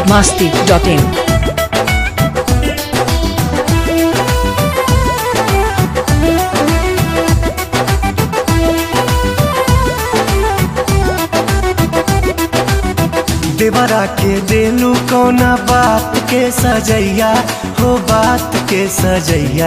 biharmasti.in देवरा के देलू कौना बात के सजैया हो बात के सजैया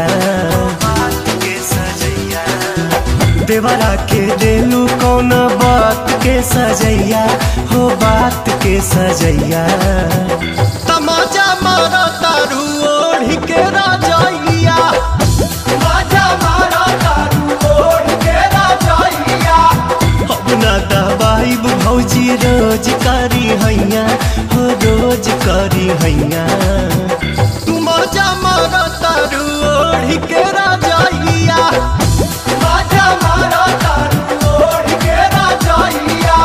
देवरा के देलू कौना बात के सजैया हो बात के सजैया तमाचा मारा तारू ओढ़ के राजैया तमाचा मारा तारू ओढ़ के राजैया अपना दवाई भौजी रोज करी हैया हो रोज करी हैया तू मजा मारा तारू ओढ़ के राजैया मजा मारा तारू ओढ़ के राजैया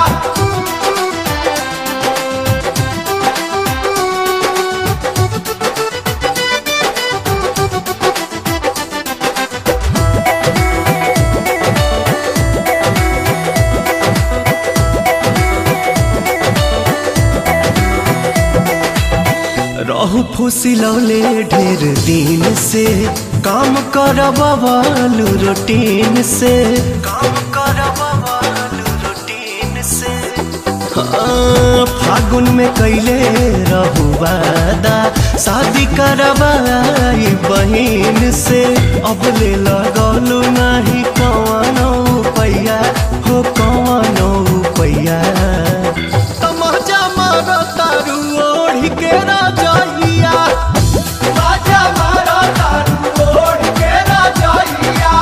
रहू फुसिलौले ढेर दिन से काम करबालू रूटीन से काम करबालू रूटीन से हाँ, फागुन में कैले रहू वादा शादी करवाई बहिन से अब ले लगलू नहीं कवनो पैया हो कवनो पैया तमाचा मारो तारू ओढ़ के राजैया तमाचा मारो तारू ओढ़ के राजैया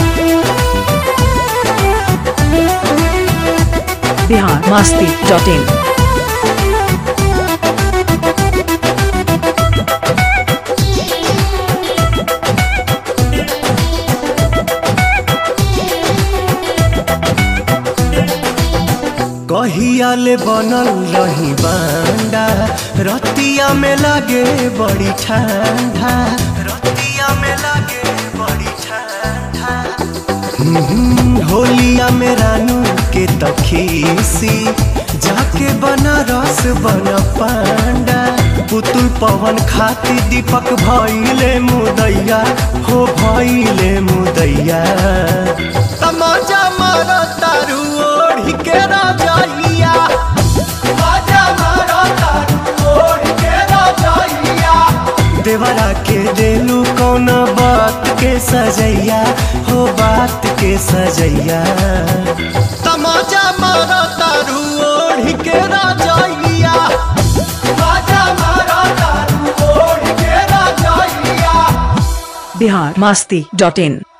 biharmasti.in कहिया ले बनल रही बांडा रतिया में लागे बड़ी ठंडा रतिया में लागे बड़ी ठंडा हम्म, होलिया में रानू के तखीसी जाके बनारस बन पांडा पुतुल पवन खाती दीपक भइले मुदैया हो भइले मुदैया तमाचा मारो तारू ओढ़ के राजैया तमाचा मारो तारू ओढ़ के राजैया देवरा के देलू कौन बात के सजैया हो बात के सजैया तमाचा मारो तारू ओढ़ के राजैया तमाचा मारो तारू ओढ़ के राजैया biharmasti.in